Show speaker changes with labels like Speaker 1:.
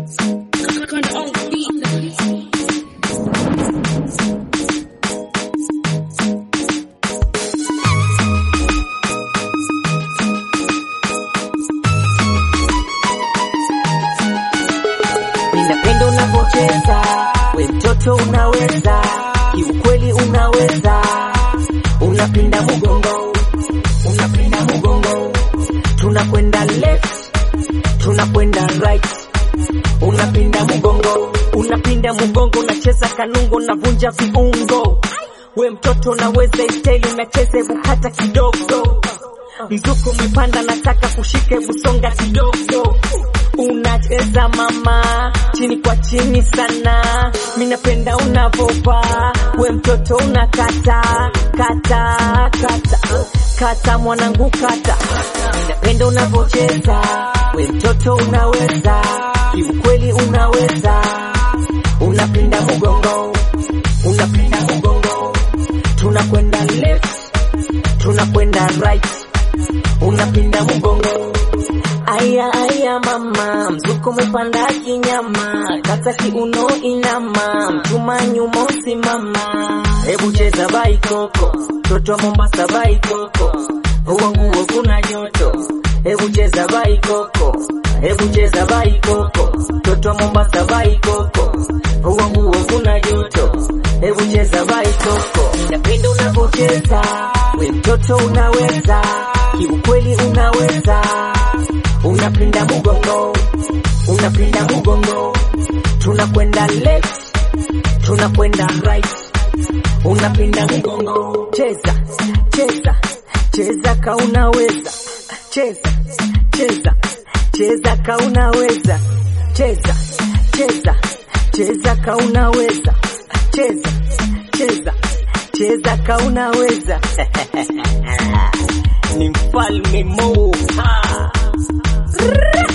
Speaker 1: Kinda on beat.
Speaker 2: Ninapenda unavyocheza, we mtoto unaweza, kiukweli unaweza, unapinda mgongo, unapinda mgongo, tunakwenda left, tunakwenda right, unapinda mgongo, unapinda mgongo, unacheza kanungo, unavunja viungo, we mtoto unaweza, isteli unacheza, hebu kata kidogo, mzuko umepanda, nataka kushike, busonga kidogo unacheza mama chini kwa chini sana, minapenda unavovaa we mtoto unakata kata kata kata mwanangu kata, minapenda unavocheza we mtoto unaweza, kiukweli unaweza, unapinda mgongo, unapinda mgongo, tunakwenda left, tunakwenda right, unapinda mgongo Aya aya mama, mzuko umepanda kinyama, kata kiuno inama, mtuma nyuma usimama. Hebu cheza baikoko, toto wa Mombasa baikoko, huo nguo kuna joto. Hebu cheza baikoko, hebu cheza baikoko, toto wa Mombasa baikoko, huo nguo kuna joto. Hebu cheza baikoko, napenda unavyocheza, we mtoto unaweza, kiukweli unaweza unapinda mgongo, unapinda mgongo, tunakwenda left, tunakwenda right, unapinda mgongo, cheza cheza cheza ka unaweza, cheza cheza cheza ka unaweza, cheza cheza cheza ka unaweza, cheza cheza cheza ka unaweza ni mfalme Mo. Ah.